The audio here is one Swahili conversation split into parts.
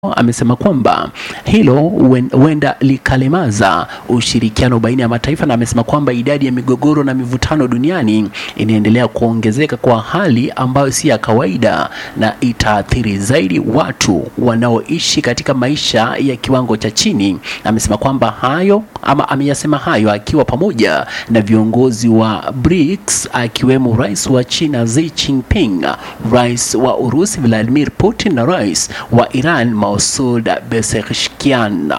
amesema kwamba hilo huenda likalemaza ushirikiano baina ya mataifa, na amesema kwamba idadi ya migogoro na mivutano duniani inaendelea kuongezeka kwa hali ambayo si ya kawaida na itaathiri zaidi watu wanaoishi katika maisha ya kiwango cha chini. Amesema kwamba hayo ama ameyasema hayo akiwa pamoja na viongozi wa BRICS akiwemo rais wa China Xi Jinping, rais wa Urusi Vladimir Putin na rais wa Iran Masoud Pezeshkian.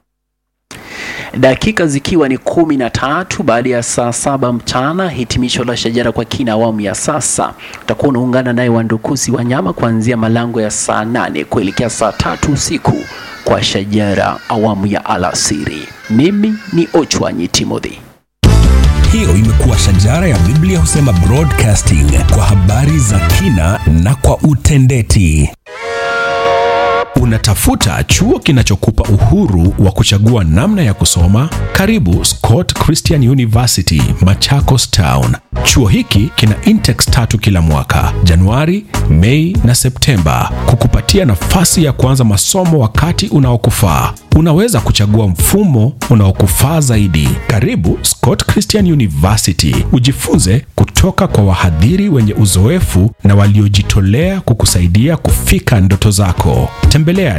Dakika zikiwa ni kumi na tatu baada ya saa saba mchana, hitimisho la Shajara kwa kina awamu ya sasa. Utakuwa unaungana naye Wandukusi Wanyama kuanzia malango ya saa nane kuelekea saa tatu usiku kwa Shajara awamu ya alasiri. Mimi ni Ochwanyi Timothy. Hiyo imekuwa Shajara ya Biblia husema broadcasting kwa habari za kina na kwa utendeti. Unatafuta chuo kinachokupa uhuru wa kuchagua namna ya kusoma? Karibu Scott Christian University, Machakos Town. Chuo hiki kina intex tatu kila mwaka, Januari, Mei na Septemba, kukupatia nafasi ya kuanza masomo wakati unaokufaa. Unaweza kuchagua mfumo unaokufaa zaidi. Karibu Scott Christian University, ujifunze kutoka kwa wahadhiri wenye uzoefu na waliojitolea kukusaidia kufika ndoto zako. Tembelea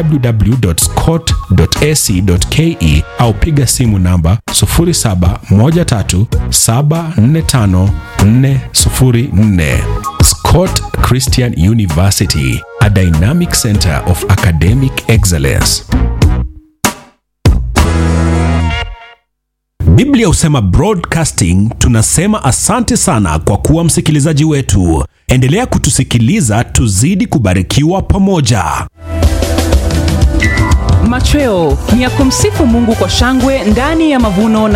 www.scott.ac.ke au piga simu namba 0713745404. Scott Christian University, a dynamic center of academic excellence. Biblia husema broadcasting. Tunasema asante sana kwa kuwa msikilizaji wetu. Endelea kutusikiliza, tuzidi kubarikiwa pamoja. Machweo ni ya kumsifu Mungu kwa shangwe ndani ya mavuno na